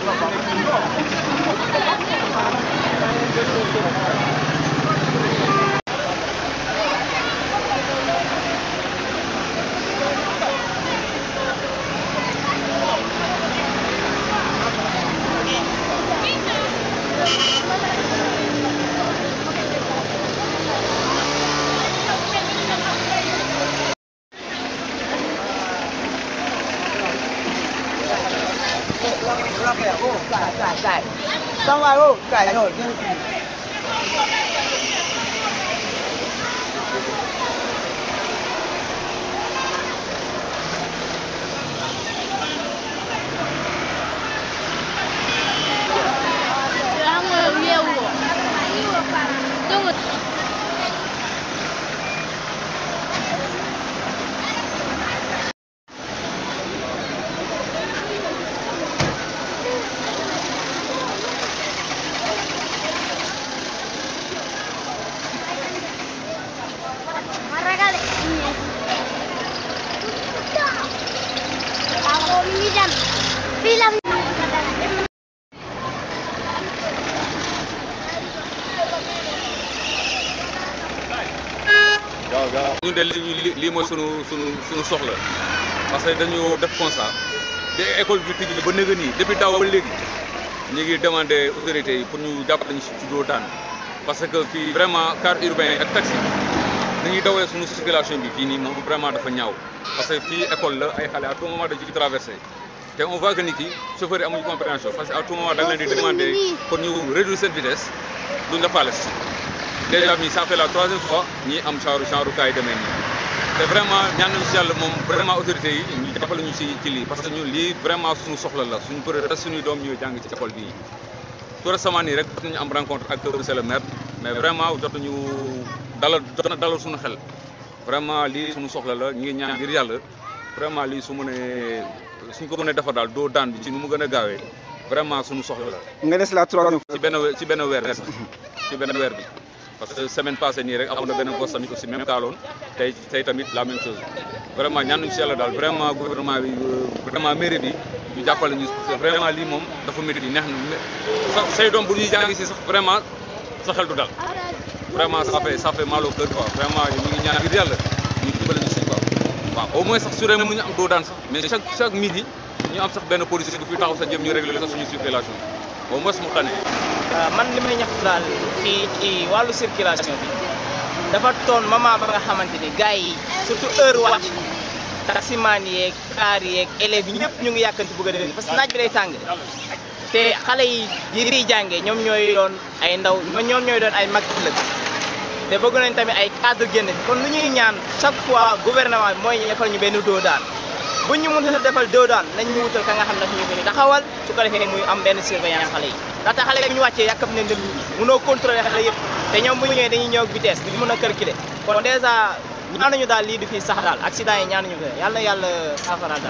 上外后改后， 然后业务，这个。 Ako minsan, film. waaw waaw ñun de li li lii mooy sunu sunu sunu soxla parce que dañu def constat de école bi tijji ba nëgë nii depuis daaw ba léegi ñu ngi demandé autorités yi pour ñu jàppale ñu si ci doo daan parce que fii vraiment car urbain yi ak taxi dañuy dawee sunu circulation bi fii nii moom vraiment dafa ñaaw parce que fii école la ay xale à tout moment dañu ci traversé te on voit que ni ki chauffeur yi amuñu compréhension parce que à tout moment da nga leen di demandé pour ñu réduire seen vitesse duñ la faale si déjà mi ça fait la troisième fois ñi am genre genre cas yi demee nii te vraiment ñaan nañu si yàlla moom vraiment autorité yi ñu jàppale ñu si ci lii parce que ñun lii vraiment suñu soxla la suñu peut suñuy doom ñuy jàng ci école bii tout récemment nii rek jot nañu am rencontre ak monsieur le maire mais vraiment jot nañu dalal jot na dalal suñu xel vraiment lii suñu soxla la ñu ngi ñaan ngir yàlla vraiment lii su mënee suñ ko mënee defar daal doo daan bi ci nu mu gën a gaawee vraiment suñu soxla la nga des la troisième ci benn we- ci benn weer bi sax ci benn weer bi parce que semaine passée nii rek amoon na benn boss tamit aussi même kaaloon tey tey tamit la même chose vraiment ñaan nañu si yàlla daal vraiment gouvernement bi euh, vraiment mairie bi ñu jàppale ñu parce que vraiment lii moom dafa mérite yi neex na sa say doom bu ñuy jàngi si sax vraiment sa xel du dal vraiment ça fait ça fait mal au cœur quoi vraiment ñu ngi ñaan ngir yàlla ñu dimbale ñu si quoi waaw au moins sax su dee mënuñu am doo daan sax mais chaque chaque midi ñu am sax benn policier bu fi taxaw sa jëm ñu régler sax suñu circulation au moins mu tane waaw man li may ñaxtu daal fii ci wàllu circulation bi dafa toon moment ba nga xamante ni gars yi surtout heure wàcc taximaan yeeg kaar yeeg élèves yi ñëpp ñu ngi yàkkanti bëgg a dem parce que naaj bi day tàng te xale yi yi fiy jàngee ñoom ñooy doon ay ndaw ñoom ñooy doon ay mag ëllëg te bëgg nañ tamit ay cadre génn fi kon lu ñuy ñaan chaque fois gouvernement bi mooy ñu defal ñu benn doo daan bu ñu mënut a defal doo daan nañ ñu wutal ka nga xam ne ñu fi taxawal su ko defee muy am benn surveillance xale yi ndaxte xale yi bu ñu wàccee yàkkam ne ndël mënoo contrôler xale yëpp te ñoom bu ñu ñëwee dañuy ñëw ak vitesse duñu mën a calculer kon dèjà ñaanuñu daal lii du fi sax daal accident yi ñaanuñu ko yàlla na yàlla saafaraal daal